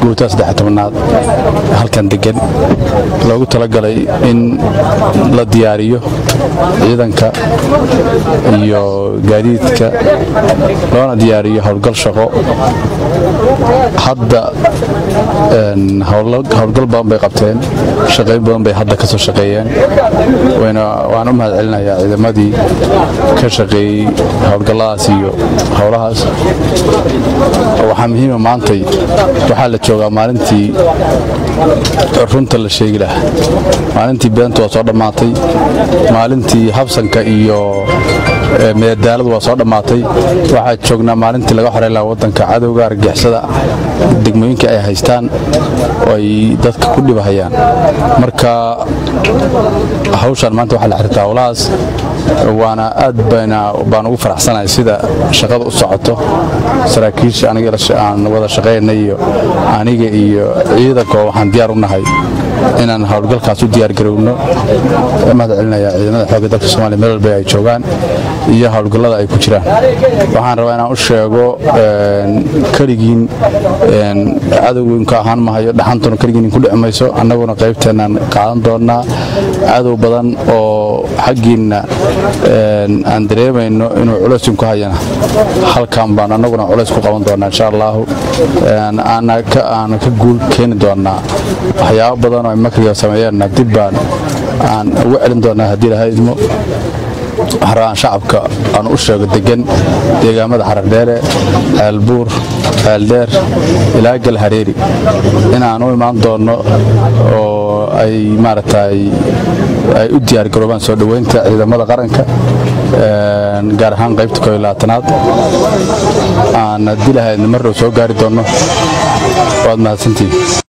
guutada saddex tobanaad halkan degan loogu talagalay in la diyaariyo ciidanka iyo gaadiidka loona diyaariyo howlgal shaqo hadda howlgal badan bay qabteen shaqayn badan bay hadda ka soo shaqeeyeen waan u mahad celinayaa ciidamadii ka shaqeeyey howlgalladaas iyo howlahaas waxaa muhiima maantay waxaa la joogaa maalintii runta la sheegi lahaa maalintii beenta waa soo dhammaatay maalintii habsanka iyo meedaaladu waa soo dhammaatay waxaa joognaa maalintii laga xoreyn lahaa waddanka cadowga argixisada degmooyinka ay haystaan oo ay dadka ku dhibahayaan marka hawshaan maanta waxaa la xiriirtaa howlahaas waana aad baan ugu faraxsanahay sida shaqada u socoto saraakiisha aniga aan wada shaqaynay iyo aniga iyo ciidankoo waxaan diyaar u nahay inaan howlgalkaas u diyaargarowno mahad celinayaa ciidamada xoogga dalka somaaliya meel walba ay joogaan iyo howlgallada ay ku jiraan waxaan rabaa inaan u sheego keligiin cadowginka ahaan mahayo dhaxantuna keligiin ku dhici mayso annaguna qaybteennaan qaadan doonnaa cadow badan oo xaggiinna aan dareemayno inuu culayskin ku hayana halkan baan annaguna culays ku qaban doonnaa insha allaahu aana ka guul keeni doonnaa waxyaabo badan oo makriga sameeyeenna dib baan aan ugu celin doonnaa haddii ilaha idmo waxaan rabaan shacabka aan u sheego degan deegaamada xarardheere ceelbuur ceeldheer ilaa gal hareeri inaan u imaan doonno oo ay maaragtay ay u diyaargaroobaan soo dhoweynta ciidamada qaranka gaar ahaan qaybta koo iyo labaatanaad aan haddii lahaydna mar dhow soo gaari doonno waad mahadsantihin